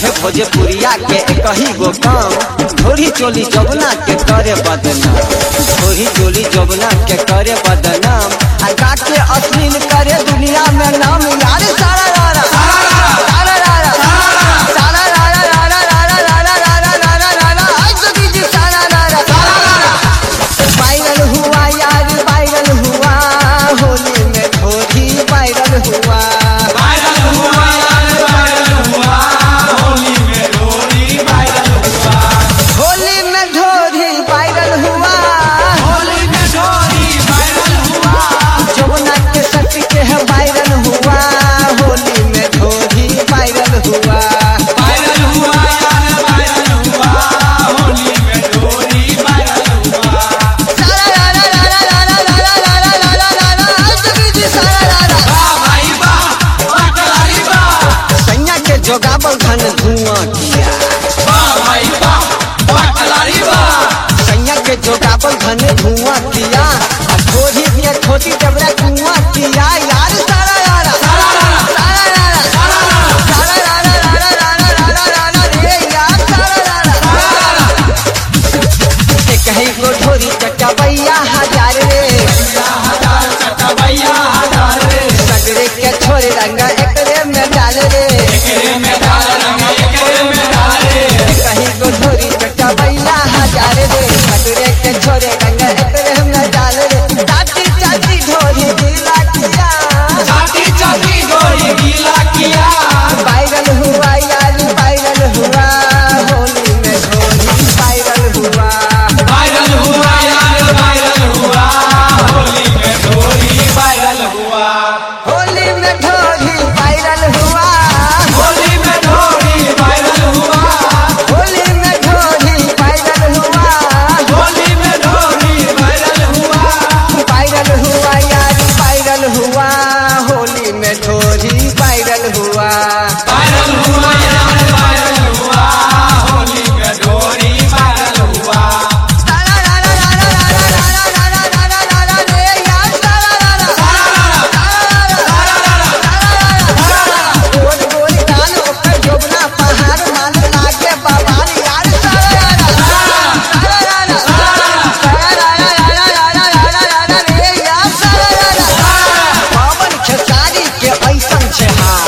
सभे भोजपुरिया के कही गो काम धोरी चोली जबना के करे बदनाम धोरी चोली जबना के करे बदनाम आ गा के अश्लील करे दुनिया में नाम यार सारा रारा सारा रारा सारा रारा रारा रारा रारा रारा रारा रारा आज तो कीजिए सारा रारा सारा रारा वायरल हुआ यार वायरल हुआ होली में धोरी वायरल हुआ होली में ढोरी वायरल हुआ जमुना के सच के है वायरल हुआ होली में ढोरी वायरल हुआ सारा रा रा रा रा रा रा रा रा रा रा रा रा रा आज तक जी सारा रा रा सैया के जोगावल धन धुआं किया सैया के जोगावल धन धुआं किया आ ढोरी के खोटी डबरा कुआं किया यार सारा रा रा सारा रा रा सारा रा रा रा रा रा रा रा रा रा रे यार सारा रा रा एक ही गो ढोरी चटबैया हजार रे सगरे के छोरे रंगा एकरे में डाल रे कहीं गो ढोरी चटबैया हजार रे सगरे के छोरे रंगा एकरे में डाल रे चाची चाची ढोरी दिला किया वायरल हुआ यार वायरल हुआ होली में ढोरी वायरल हुआ होली में ढोरी वायरल हुआ होली में ढोरी वायरल हुआ वायरल हुआ यार वायरल हुआ होली में ढोरी वायरल हुआ सारा रा रा रा रा रा रा रा रा रा रा रा रा रा रे यार सारा रा रा गोल गोल कान ओकर जोबना पहाड़ मान लागे बवाल यार सारा रा रा सारा रा रा सारा रा रा रा रा रा रा रा रा रे यार सारा रा रा पवन खेसारी के ऐसन छे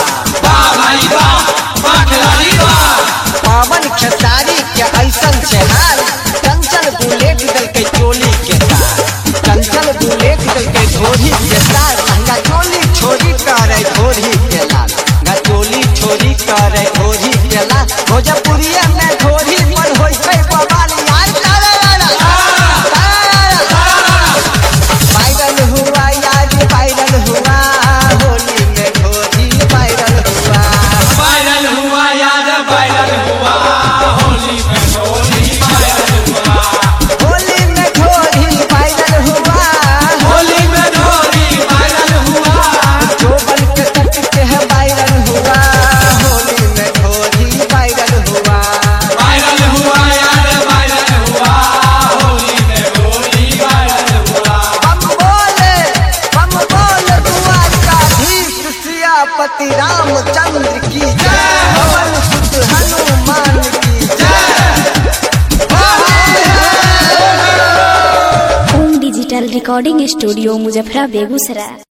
पवन खेसारी के ऐसन छे हाल चंचल बुलेट दल के चोली के तार चंचल बुलेट दल के धोरी के तार लहंगा चोली छोरी करे धोरी के लाल लहंगा चोली छोरी करे धोरी के लाल भोजपुरिया में धोरी पर होई छै बवाल यार सारा रा रा वायरल हुआ यार वायरल हुआ होली में धोरी वायरल हुआ होली में ढोरी वायरल हुआ चोबल के सच के है वायरल हुआ होली में ढोरी वायरल हुआ बम बोले बम बोले द्वारकाधीश सियापति रामचंद्र की जय पवन सुत हनुमान की जय home digital recording studio Muzaffarpur Begusarai